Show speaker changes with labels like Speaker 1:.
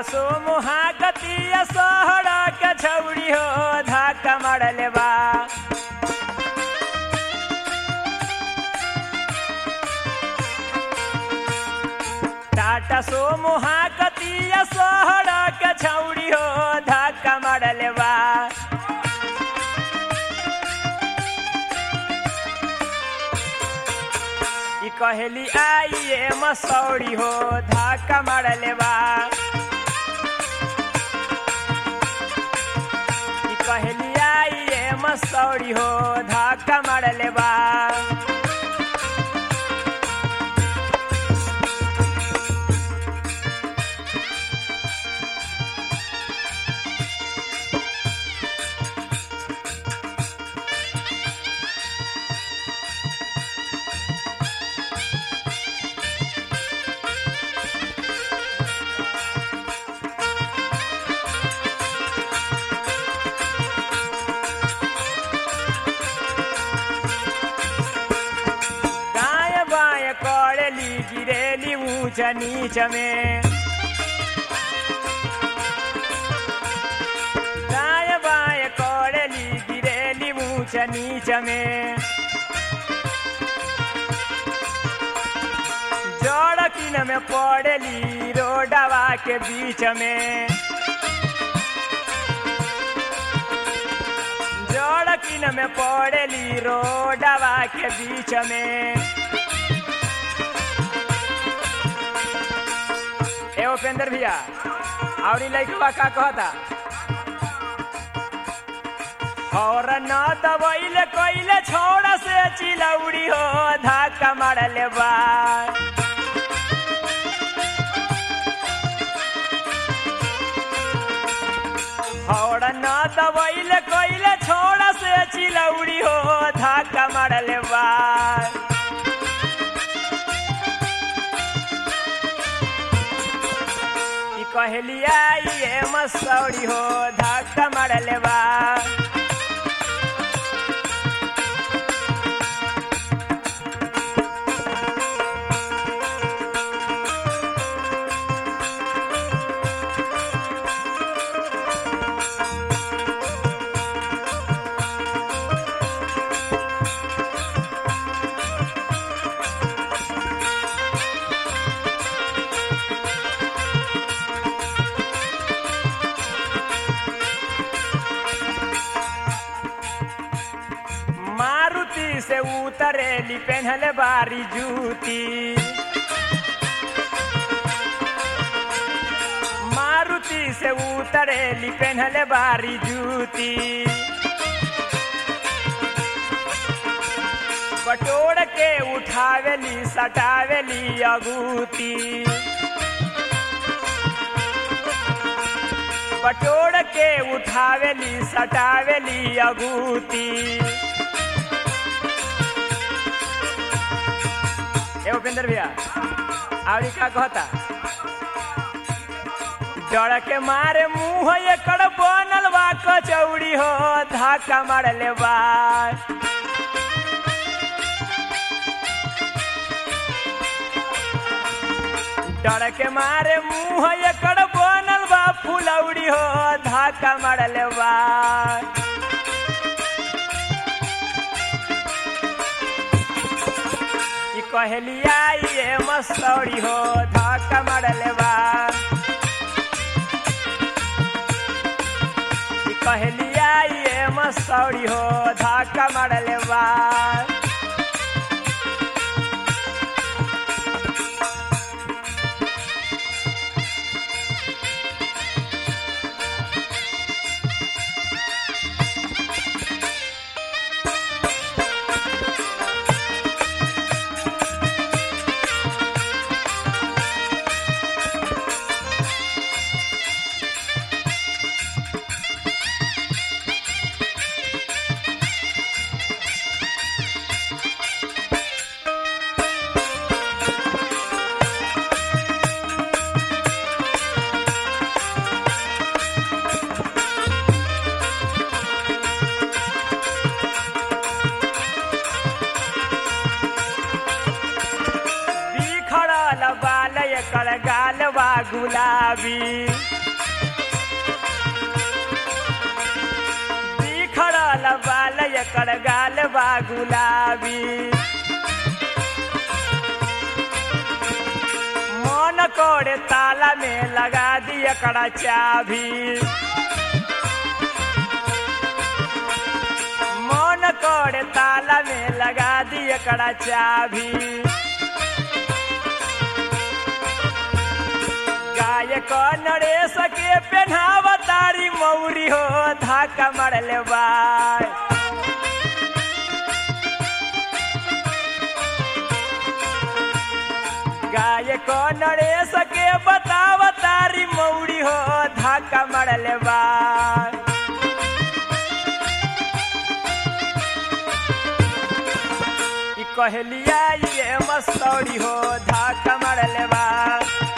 Speaker 1: सो मुहाकतिया सोहरा के छौड़ी हो धक्का मारले बा टाटा सो मुहाकतिया सोहरा के छौड़ी हो धक्का मारले बा ई कहेली आइए मसौड़ी हो धक्का मारले बा ई कहेली आइए मसौड़ी हो धक्का मारले बा दाएं बाएं करेली गिरेली ऊंच नीच में दाएं बाएं करेली गिरेली ऊंच नीच में जड़ किन में पड़ेली रोडवा के बीच में जड़ किन में पड़ेली रोडवा के बीच में ए उपेंद्र भैया और लड़कवा का कहता और न दबैले कैले छोड़ा से चिलौड़ी हो धक्का मारले बा और न दबैले कैले छोड़ा से चिलौड़ी हो धक्का मारले बा ई कहली आइए मसौड़ी हो धक्का मारले बा मारुति से उतरेली पेन्हले बारी जूती मारुति से उतरेली पेन्हले बारी जूती बटोर के उठावेली सटावेली अगूती बटोर के उठावेली सटावेली अगूती ए उपेंद्र भैया और का कहता डर के मारे मुंह एकड़ बनल बा कचौड़ी हो धक्का मारले बा डर के मारे मुंह एकड़ बनल बा फुलौड़ी हो धक्का मारले बा ई कहली आइए मसौड़ी हो धक्का मारले बा ई कहली आइए मसौड़ी हो धक्का मारले बा बिखरल बाल एकर गाल बा गुलाबी बिखरल बाल एकर गाल बा गुलाबी मन कोड़े ताला में लगा दी एकड़ा चाभी मन कोड़े ताला में लगा दी एकड़ा चाभी गाय को नरेश के पेन्हाव तारी मौरी हो धाका मरले बाय गाय को नरेश के बताव तारी मौरी हो धाका मरले बाय ई कहलिया ये मस्तौरी हो धाका मरले बा